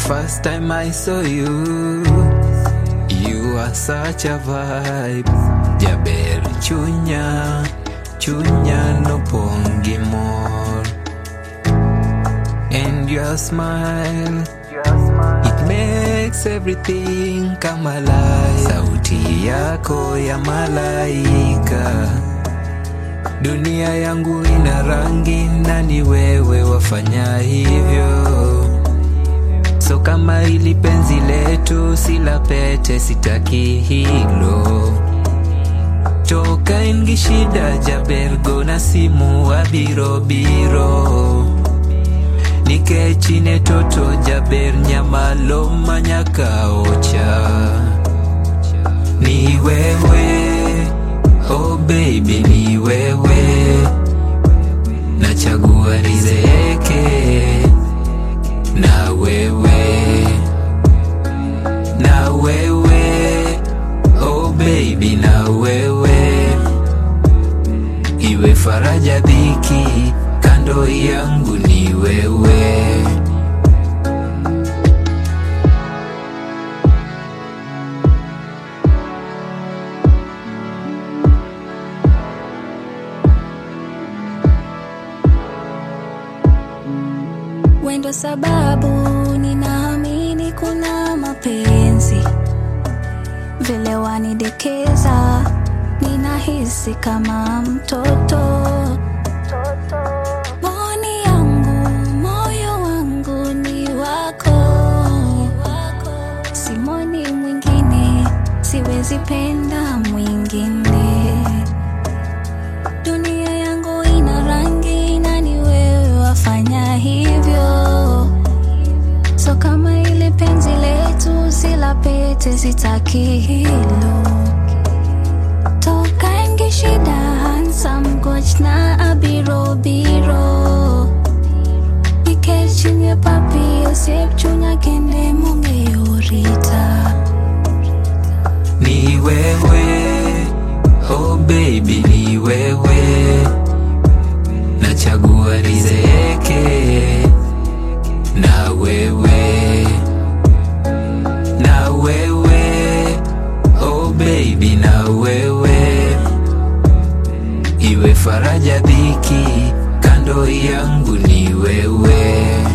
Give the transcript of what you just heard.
first time I saw you, you are such a vibe. Jaber chunya, chunya no pongi mor. And your smile, it makes everything come alive. Sauti yako ya malaika. Dunia yangu ina rangi na ni wewe wafanya hivyo. So kama ili penzi letu si la pete, sitaki hilo. Toka ingi shida jabergo na simu abiro biro nikechine toto jaber nyamalo manyaka ocha ni wewe oh baby ni wewe nachagua rizeke na wewe na wewe oh baby na wewe iwe faraja dhiki kando yangu ni wewe Wendo sababu ninaamini kuna mapenzi, vile wanidekeza, ninahisi kama mtoto. Maoni yangu, moyo wangu ni wako, simoni mwingine, siwezi penda mwingine. Dunia yangu ina rangi na ni wewe wafanya hivyo. So kama ile penzi letu si la pete, sitaki hilo. Toka ingi shida handsome coach na abirobiro Ike chini ya papi osiep chunya kende mongeyorita ni wewe oh baby ni wewe nachagua rizeke na wewe na wewe oh baby na wewe iwe faraja dhiki kando yangu ni wewe